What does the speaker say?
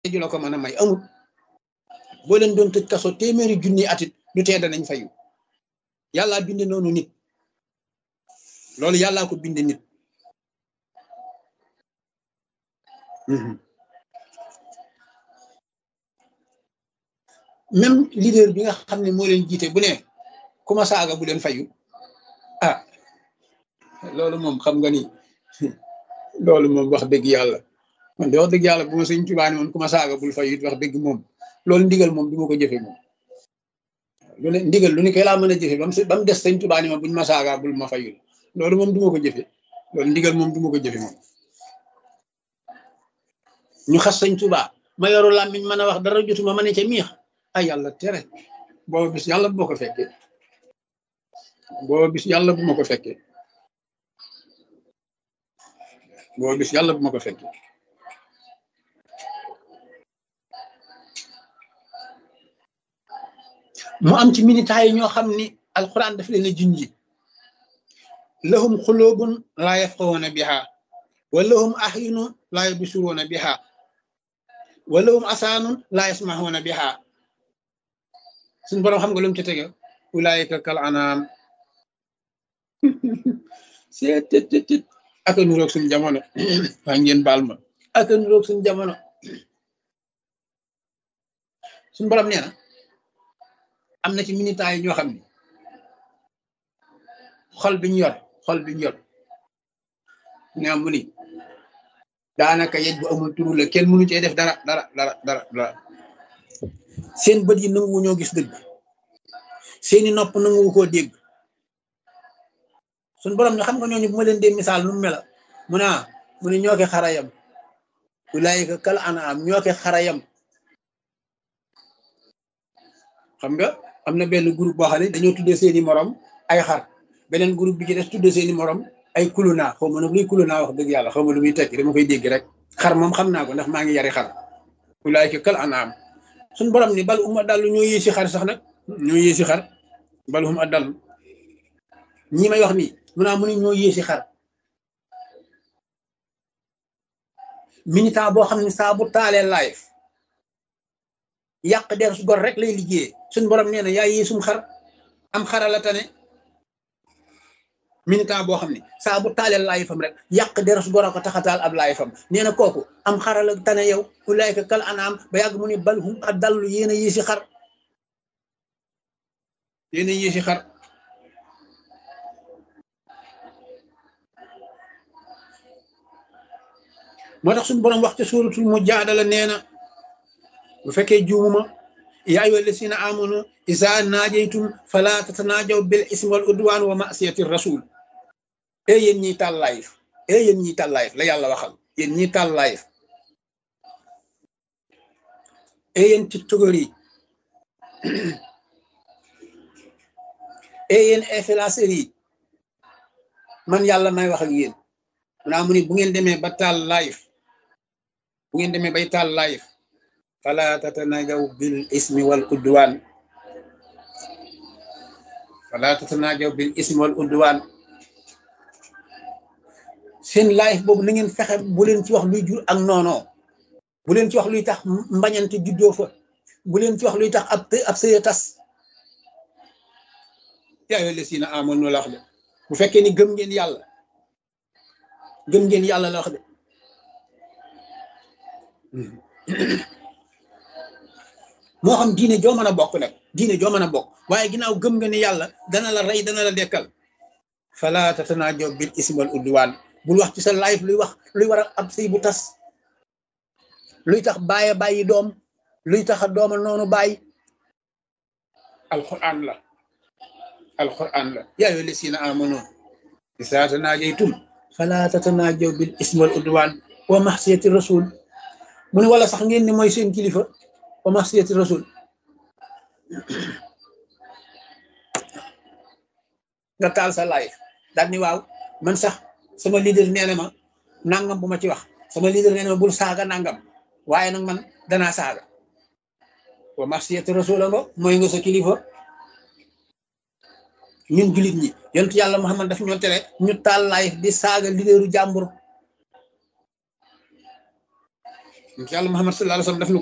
ju la ko mën a may amul boo leen doon tëj kaso téeméeri junni atit du tee danañ fayu yàllaa bind noonu nit loolu yàllaa ko bind nit même leader bi nga xam ne moo leen jiite bu ne ku ma saaga bu leen fayu ah loolu moom xam nga ni loolu moom wax dëgg yàlla man de wax dëgg yàlla bu ma sëñ Tuubaa ne moom ku ma saaga bul fayu it wax dëgg moom loolu ndigal moom du ma ko jëfe moom lu ne ndigal lu ne koy laa mën a jëfe ba mu ba mu des sëñ Tuubaa ne ma buñ ma saaga bul ma fayul loolu moom du ma ko jëfe loolu ndigal moom du ma ko jëfe moom ñu xas sëñ Tuubaa ma yoru làmmiñ mën a wax dara jotuma ma ne ca miix ay yàlla tere booba bis yàlla bu ma ko fekkee booba bis yàlla bu ma ko fekkee booba bis yàlla bu ma ko fekkee mu am ci militaires yi ñoo xam ni alquran daf leen a junji lahum xulubun laa yafqahuuna biha wa lahum ahyunu laa yubsiruuna biha wa lahum asaanun laa yasmahuuna biha suñu borom xam nga lu mu ci tege ulaayika kal anaam seet tet tet tet aka nuroog suñu jamono waa ngeen baal ma aka nuroog suñu jamono suñu borom nee na am na ci militaires yi ñoo xam ne xol bi ñu yor xol bi ñu yor ñaam mu ni daanaka yej bu amul turu la kenn mënu cee def dara dara dara dara dara seen bët yi nanguwu ñoo gis dëgg seeni nopp nanguwu koo dégg suñ borom ñu xam nga ñooñu bu ma leen dee misaal nu mu mela mu ne mu ne ñoo ke xarayam ulaayika kal anaam ñoo ke xarayam xam nga am na benn groupe boo xam ne dañoo tuddee seeni morom ay xar beneen groupe bi ci des tuddee seeni morom ay kuluna xaw ma nag luy kuluna wax dëgg yàlla xaw ma lu muy tekki dama koy dégg rek xar moom xam naa ko ndax maa ngi yari xar ulaayika kal anaam suñ borom ni bal uma dallu ñoo yéesi xar sax nag ñoo yéesi xar bal uma dallu ñi may wax nii mu naa mu ne ñoo yéesi xar militant boo xam ne saa bu taalee live yàq der su gor rek lay liggéeyee suñ borom nee na yaa yéesum xar am xara la tane militant boo xam ne saa bu taalee live fam rek yàq der su gor a ko taxataal ab live fam nee na kooku am xara la tane yow ulaayka kal anaam ba yàgg mu ne bal hum adallu yéen a yéesi xar yéen a yéesi xar moo tax suñu borom wax ca suuratul mujaadala nee na bu fekkee juumuma yaa ayyuha llazina amanu izaa naajaytum falaa tatanaajaw bil ismi wal udwaan wa ma'siyati rasul e yéen ñiy taal live e yéen ñiy taal live la yàlla waxal yéen ñiy taal live e yéen tiktokeur yi e yéen influenceurs yi man yàlla may wax ak yéen munaa mu ni bu ngeen demee ba taal live bu ngeen demee bay taal live fala tatanajaw bil ismi wal udwan fala tatanajaw bil ismi wal udwan seen live boobu na ngeen fexe bu leen ci wax luy jur ak noono bu leen ci wax luy tax mbañante juddoo fa bu leen ci wax luy tax ab ab sëya tas yaa ayyuha llazina amanu la wax de bu fekkee ni gëm ngeen yàlla gëm ngeen yàlla la wax de moo xam diine joo mën a bokk nag diine joo mën a bokk waaye ginnaaw gëm nga ni yàlla dana la rey dana la dekkal fala tatanaajaw bil ismi wal udwaan bul wax ci sa live luy wax luy war a ab sëy bu tas luy tax bàyyi bàyyi doom luy tax a dooma noonu bàyyi alquran la alquran la yaa ayyuha llazina amanu izaa tanaajaytum fala tatanaajaw bil ismi wal udwaan wa maxsiyati rasul mu ne wala sax ngeen ni mooy seen kilifa wa maxsiyati rasul nga taal sa live daal ni waaw man sax sama leader nee na ma nangam bu ma ci wax sama leader nee na ma bul saaga nangam waaye nag man danaa saaga wa maxsiyati rasul nga mooy nga sa kilifa ñun julit ñi yontu yàlla Muhammad daf ñoo tere ñu taal live di saaga leaderu jàmbur yàlla Muhammad sallallahu alayhi wa sallam daf